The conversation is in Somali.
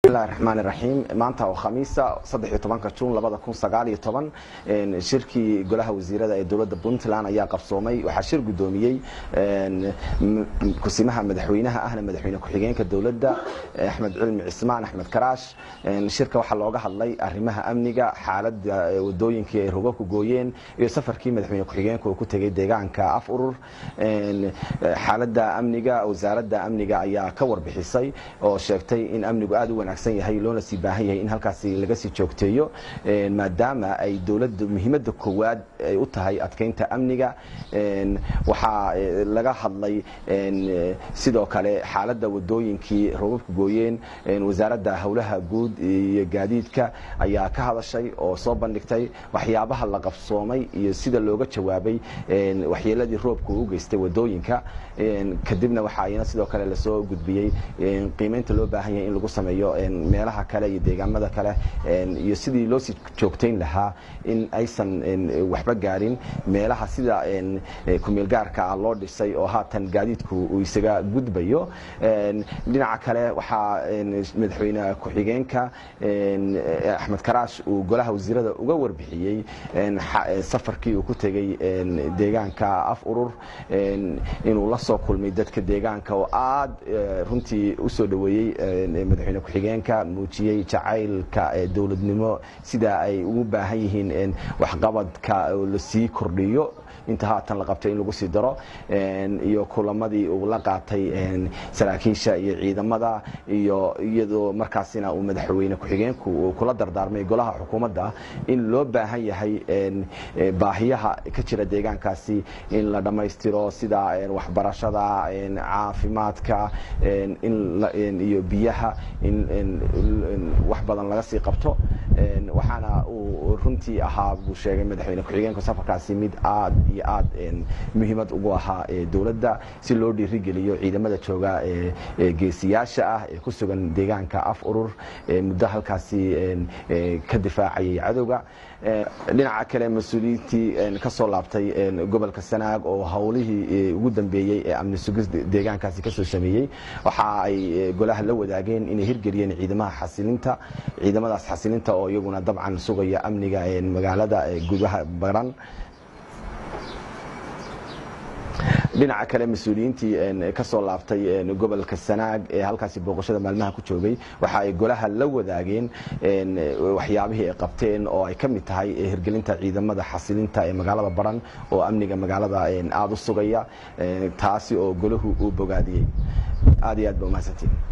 bismillahi raxmaani raxiim maanta oo khamiisa saddex iyo tobanka juun labada kun sagaal iyo toban shirkii golaha wasiirada ee dowladda puntland ayaa qabsoomay waxaa shir guddoomiyey kusimaha madaxweynaha ahna madaxweyne ku-xigeenka dowladda axmed cilmi cismaan axmed karaash shirka waxaa looga hadlay arrimaha amniga xaaladda wadooyinkii ay rogo ku gooyeen iyo safarkii madaxweyne ku-xigeenka uu ku tegey deegaanka af urur xaaladda amniga wasaaradda amniga ayaa ka warbixisay oo sheegtay in amnigu aad u wanaagsan yahay loona sii baahan yahay in halkaasi laga sii joogteeyo maadaama ay dowladda muhiimadda koowaad ay u tahay adkeynta amniga waxaa laga hadlay sidoo kale xaaladda wadooyinkii robabka gooyeen wasaaradda howlaha guud iyo gaadiidka ayaa ka hadashay oo soo bandhigtay waxyaabaha la qabsoomay iyo sida looga jawaabay waxyeeladii roobka uu u geystay wadooyinka kadibna waxaa iyana sidoo kale lasoo gudbiyey qiimeynta loo baahan yahay in lagu sameeyo meelaha kale iyo deegaamada kale iyo sidii loo sii joogtayn lahaa in aysan waxba gaarin meelaha sida kumeelgaarka ah loo dhisay oo haatan gaadiidku uu isaga gudbayo dhinaca kale waxaa madaxweyne ku-xigeenka axmed karaash uu golaha wasiirada uga warbixiyey safarkii uu ku tegey deegaanka af urur inuu la soo kulmay dadka deegaanka oo aad runtii usoo dhoweeyey madaxweyne ku-xigeenka muujiyey jacaylka dowladnimo sida ay ugu baahan yihiin waxqabadka lasii kordhiyo inta haatan la qabtay in lagu sii daro iyo kulamadii uu la qaatay saraakiisha iyo ciidamada iyo iyadoo markaasina uu madaxweyne ku-xigeenku uu kula dardaarmay golaha xukuumadda in loo baahan yahay baahiyaha ka jira deegaankaasi in la dhammaystiro sida waxbarashada caafimaadka iyo biyaha in wax badan laga sii qabto waxaana uu runtii ahaa buu sheegay madaxweyne ku-xigeenku safarkaasi mid aad iyo aad muhiimad ugu ahaa dowladda si loo dhiirigeliyo ciidamada jooga geesiyaasha ah ee ku sugan deegaanka af urur muddo halkaasi ka difaacayay cadowga dhinaca kale mas-uuliyiintii ka soo laabtay gobolka sanaag oo howlihii ugu dambeeyey ee amni sugis deegaankaasi kasoo sameeyey waxa ay golaha la wadaageen inay hirgeliyeen ciidamaha xasilinta ciidamadaas xasilinta oo iyaguna dabcan sugaya amniga magaalada gudaha baran dhinaca kale mas-uuliyiintii ka soo laabtay gobolka sanaag ee halkaasi booqashada maalmaha ku joogay waxa ay golaha la wadaageen waxyaabihii ay qabteen oo ay ka mid tahay hirgelinta ciidamada xasilinta ee magaalada baran oo amniga magaalada aada u sugaya taasi oo golahu uu bogaadiyey aad iyo aad ba umahadsantiin